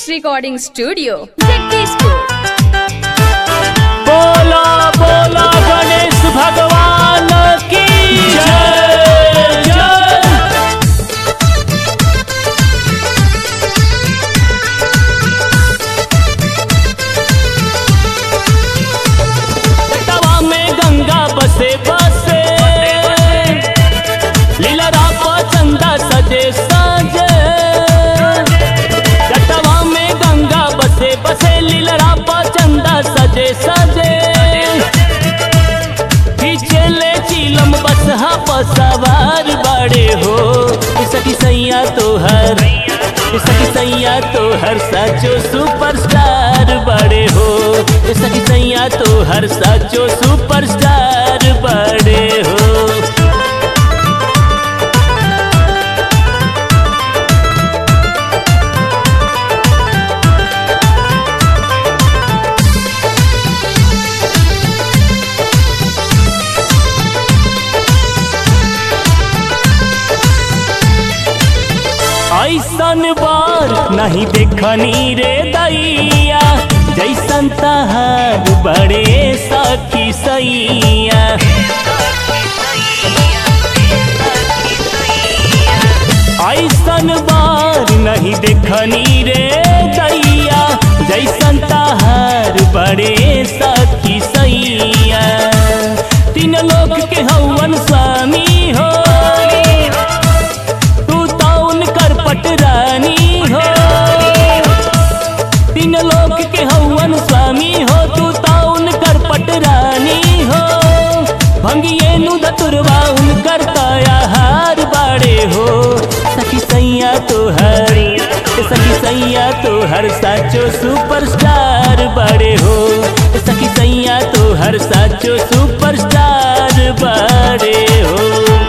Next recording studio, Jagdishpur. बोला बोला गणेश भगवान की जय जय तवा में गंगा बसे बसे लीला रापा चंदा सजे साजे जटवा में गंगा बसे बसे लीला रापा चंदा सजे सजे खींचले चीलम बस हा सवार बड़े हो सखी सैया तो हर सखी सैया तो हर साचो सुपरस्टार बड़े हो सखी सैया तो हर साचो सुपरस्टार बड़े हो ऐसन बार नहीं देखनी रे दैया जैसन तहार बड़े सखी सैया ऐसन बार नहीं देखनी रे दैया जैसन तहार बड़े सखी सैया तीन लोक के हवन स्वामी हो तू ताउन कर पटरानी हो तीन लोक के हवन स्वामी हो तू ताउन कर पटरानी हो भंगिए नु धतुरवा उन कर हार बाड़े हो सखी सैया तो हर सखी सैया तो हर साचो सुपरस्टार बड़े हो सखी सैया तो हर साचो सुपरस्टार बड़े हो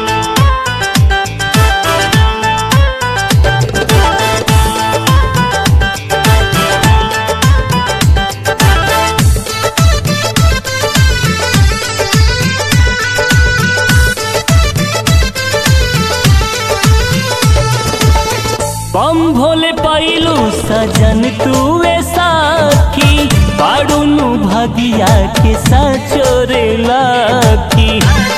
बम भोले पाइलू सजन तुवे साखी पाड़ुनु भगिया के सचोरे लाखी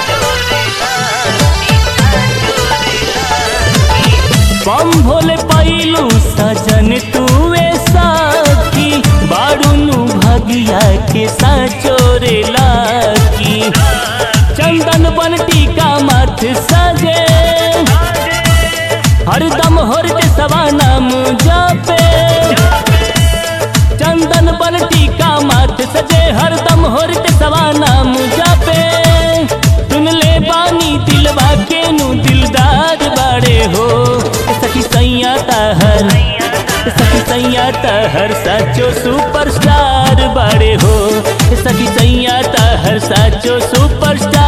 बम भोले पाइलू सजन तुवे साखी बाड़ुनु भगिया के सचोरे लाखी चंदन बन टीका मथ सजे हरदम होरते सवा नाम जापे चंदन बन टीका माथ सजे हरदम होरते सवा नाम जापे सुन ले बानी दिलवा के नु दिलदार बड़े हो सखी सैया हर सखी सैया हर साचो सुपरस्टार बड़े हो सखी सैया हर साचो सुपरस्टार